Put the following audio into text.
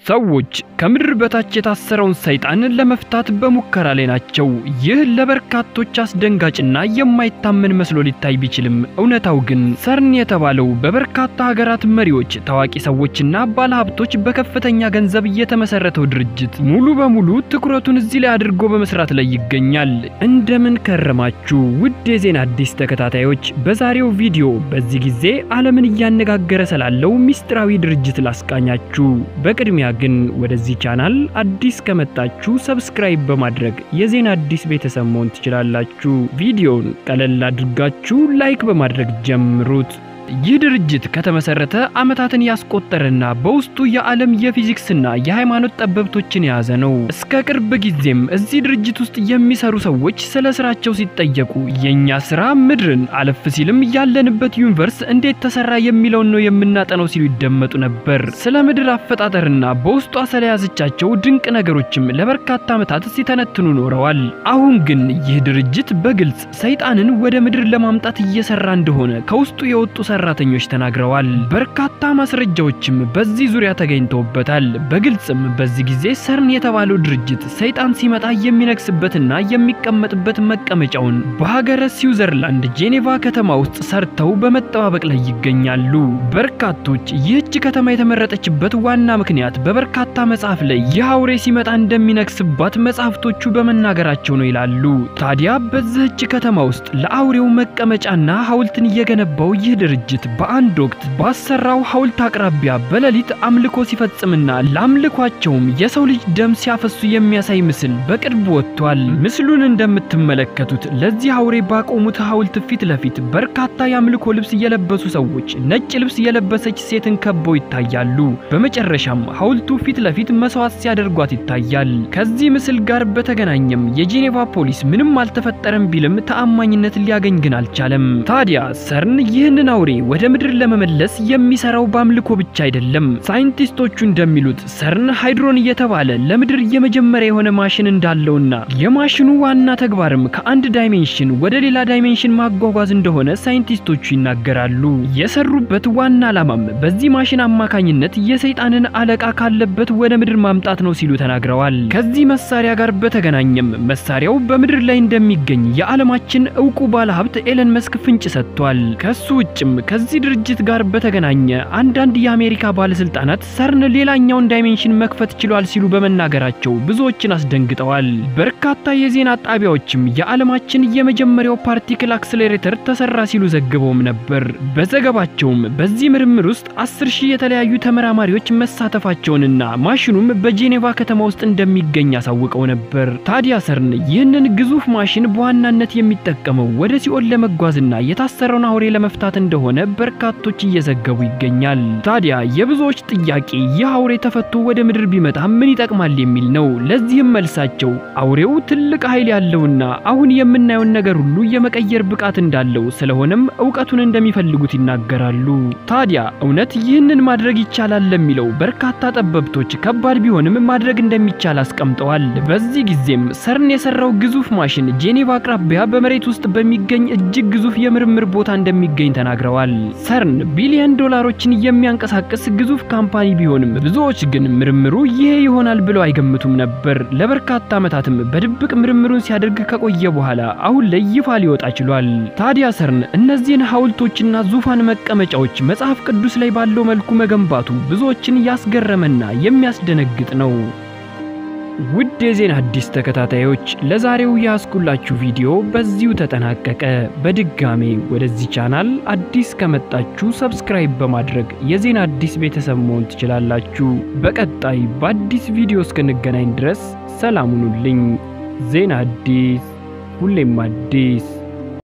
ሰዎች ከምድር በታች የታሰረውን ሰይጣን ለመፍታት በሙከራ ላይ ናቸው። ይህ ለበርካቶች አስደንጋጭና የማይታመን መስሎ ሊታይ ቢችልም እውነታው ግን ሰርን የተባለው በበርካታ ሀገራት መሪዎች፣ ታዋቂ ሰዎችና ባለሀብቶች በከፍተኛ ገንዘብ የተመሰረተው ድርጅት ሙሉ በሙሉ ትኩረቱን እዚህ ላይ አድርጎ በመስራት ላይ ይገኛል። እንደምን ከረማችሁ ውድ የዜና አዲስ ተከታታዮች፣ በዛሬው ቪዲዮ በዚህ ጊዜ ዓለምን እያነጋገረ ስላለው ሚስጥራዊ ድርጅት ላስቃኛችሁ። በቅድሚያ ግን ወደዚህ ቻናል አዲስ ከመጣችሁ ሰብስክራይብ በማድረግ የዜና አዲስ ቤተሰብ መሆን ትችላላችሁ። ቪዲዮውን ቀለል አድርጋችሁ ላይክ በማድረግ ጀምሩት። ይህ ድርጅት ከተመሰረተ ዓመታትን ያስቆጠረና በውስጡ የዓለም የፊዚክስና የሃይማኖት ጠበብቶችን የያዘ ነው። እስከ ቅርብ ጊዜም እዚህ ድርጅት ውስጥ የሚሰሩ ሰዎች ስለ ስራቸው ሲጠየቁ የኛ ስራ ምድርን አለፍ ሲልም ያለንበት ዩኒቨርስ እንዴት ተሰራ የሚለውን ነው የምናጠነው ሲሉ ይደመጡ ነበር። ስለ ምድር አፈጣጠርና በውስጧ ስለያዘቻቸው ድንቅ ነገሮችም ለበርካታ ዓመታት ሲተነትኑ ኖረዋል። አሁን ግን ይህ ድርጅት በግልጽ ሰይጣንን ወደ ምድር ለማምጣት እየሰራ እንደሆነ ከውስጡ የወጡ ሰራተኞች ተናግረዋል። በርካታ ማስረጃዎችም በዚህ ዙሪያ ተገኝተውበታል። በግልጽም በዚህ ጊዜ ሰርን የተባለው ድርጅት ሰይጣን ሲመጣ የሚነግስበትና የሚቀመጥበት መቀመጫውን በሀገረ ስዊዘርላንድ ጄኔቫ ከተማ ውስጥ ሰርተው በመጠባበቅ ላይ ይገኛሉ። በርካቶች ይህች ከተማ የተመረጠችበት ዋና ምክንያት በበርካታ መጽሐፍ ላይ ይህ አውሬ ሲመጣ እንደሚነግስባት መጽሐፍቶቹ በመናገራቸው ነው ይላሉ። ታዲያ በዚህች ከተማ ውስጥ ለአውሬው መቀመጫና ሐውልትን እየገነባው ይህ ድርጅት ድርጅት በአንድ ወቅት ባሰራው ሐውልት አቅራቢያ በሌሊት አምልኮ ሲፈጽምና ለአምልኳቸውም የሰው ልጅ ደም ሲያፈሱ የሚያሳይ ምስል በቅርብ ወጥቷል። ምስሉን እንደምትመለከቱት ለዚህ አውሬ ባቆሙት ሐውልት ፊት ለፊት በርካታ የአምልኮ ልብስ የለበሱ ሰዎች ነጭ ልብስ የለበሰች ሴትን ከበው ይታያሉ። በመጨረሻም ሐውልቱ ፊት ለፊት መስዋዕት ሲያደርጓት ይታያል። ከዚህ ምስል ጋር በተገናኘም የጄኔቫ ፖሊስ ምንም አልተፈጠረም ቢልም ተአማኝነት ሊያገኝ ግን አልቻለም። ታዲያ ሰርን ይህንን አውሬ ወደ ምድር ለመመለስ የሚሰራው በአምልኮ ብቻ አይደለም። ሳይንቲስቶቹ እንደሚሉት ሰርን ሃይድሮን እየተባለ ለምድር የመጀመሪያ የሆነ ማሽን እንዳለውና የማሽኑ ዋና ተግባርም ከአንድ ዳይሜንሽን ወደ ሌላ ዳይሜንሽን ማጓጓዝ እንደሆነ ሳይንቲስቶቹ ይናገራሉ። የሰሩበት ዋና ዓላማም በዚህ ማሽን አማካኝነት የሰይጣንን አለቃ ካለበት ወደ ምድር ማምጣት ነው ሲሉ ተናግረዋል። ከዚህ መሳሪያ ጋር በተገናኘም መሳሪያው በምድር ላይ እንደሚገኝ የዓለማችን እውቁ ባለሀብት ኤለን መስክ ፍንጭ ሰጥቷል። ከሱ ውጭም ከዚህ ድርጅት ጋር በተገናኘ አንዳንድ የአሜሪካ ባለስልጣናት ሰርን ሌላኛውን ዳይሜንሽን መክፈት ችሏል ሲሉ በመናገራቸው ብዙዎችን አስደንግጠዋል። በርካታ የዜና ጣቢያዎችም የዓለማችን የመጀመሪያው ፓርቲክል አክስሌሬተር ተሰራ ሲሉ ዘግበውም ነበር። በዘገባቸውም በዚህ ምርምር ውስጥ አስር ሺህ የተለያዩ ተመራማሪዎች መሳተፋቸውንና ማሽኑም በጄኔቫ ከተማ ውስጥ እንደሚገኝ አሳውቀው ነበር። ታዲያ ሰርን ይህንን ግዙፍ ማሽን በዋናነት የሚጠቀመው ወደ ሲኦል ለመጓዝና የታሰረውን አውሬ ለመፍታት እንደሆነ በርካቶች እየዘገቡ ይገኛል። ታዲያ የብዙዎች ጥያቄ ይህ አውሬ ተፈቶ ወደ ምድር ቢመጣ ምን ይጠቅማል የሚል ነው። ለዚህም መልሳቸው አውሬው ትልቅ ኃይል ያለውና አሁን የምናየውን ነገር ሁሉ የመቀየር ብቃት እንዳለው ስለሆነም እውቀቱን እንደሚፈልጉት ይናገራሉ። ታዲያ እውነት ይህንን ማድረግ ይቻላል ለሚለው በርካታ ጠበብቶች ከባድ ቢሆንም ማድረግ እንደሚቻል አስቀምጠዋል። በዚህ ጊዜም ሰርን የሰራው ግዙፍ ማሽን ጄኔቫ አቅራቢያ በመሬት ውስጥ በሚገኝ እጅግ ግዙፍ የምርምር ቦታ እንደሚገኝ ተናግረዋል። ሰርን ቢሊዮን ዶላሮችን የሚያንቀሳቅስ ግዙፍ ካምፓኒ ቢሆንም ብዙዎች ግን ምርምሩ ይሄ ይሆናል ብለው አይገምቱም ነበር። ለበርካታ ዓመታትም በድብቅ ምርምሩን ሲያደርግ ከቆየ በኋላ አሁን ላይ ይፋ ሊወጣ ችሏል። ታዲያ ሰርን እነዚህን ሐውልቶችና ዙፋን መቀመጫዎች መጽሐፍ ቅዱስ ላይ ባለው መልኩ መገንባቱ ብዙዎችን ያስገረመና የሚያስደነግጥ ነው። ውድ የዜና አዲስ ተከታታዮች ለዛሬው ያስኩላችሁ ቪዲዮ በዚሁ ተጠናቀቀ። በድጋሜ ወደዚህ ቻናል አዲስ ከመጣችሁ ሰብስክራይብ በማድረግ የዜና አዲስ ቤተሰብ መሆን ትችላላችሁ። በቀጣይ በአዲስ ቪዲዮ እስክንገናኝ ድረስ ሰላም ሁኑልኝ። ዜና አዲስ ሁሌም አዲስ